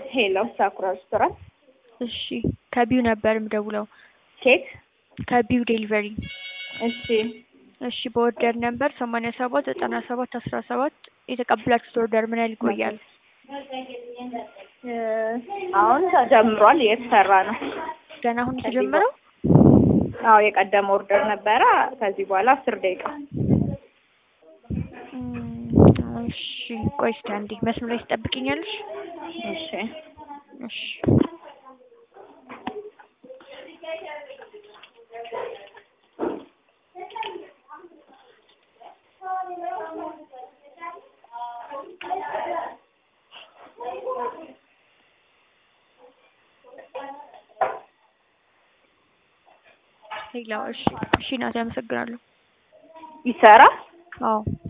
ሄሎ ሳኩራ ሬስቶራንት እሺ ከቢው ነበር የምደውለው ኬክ ከቢው ዴሊቨሪ እሺ እሺ በኦርደር ነበር ሰማንያ ሰባት ዘጠና ሰባት አስራ ሰባት የተቀበላችሁት ኦርደር ምን ያህል ይቆያል? እ አሁን ተጀምሯል እየተሰራ ነው ገና አሁን የተጀመረው? አዎ የቀደመ ኦርደር ነበረ ከዚህ በኋላ አስር ደቂቃ እም፣ እሺ ቆይ እስኪ አንዴ መስመር ላይ ትጠብቂኛለሽ? እሺ እሺ ሌላው እሺ እሺ እናቴ አመሰግናለሁ። ይሰራል አዎ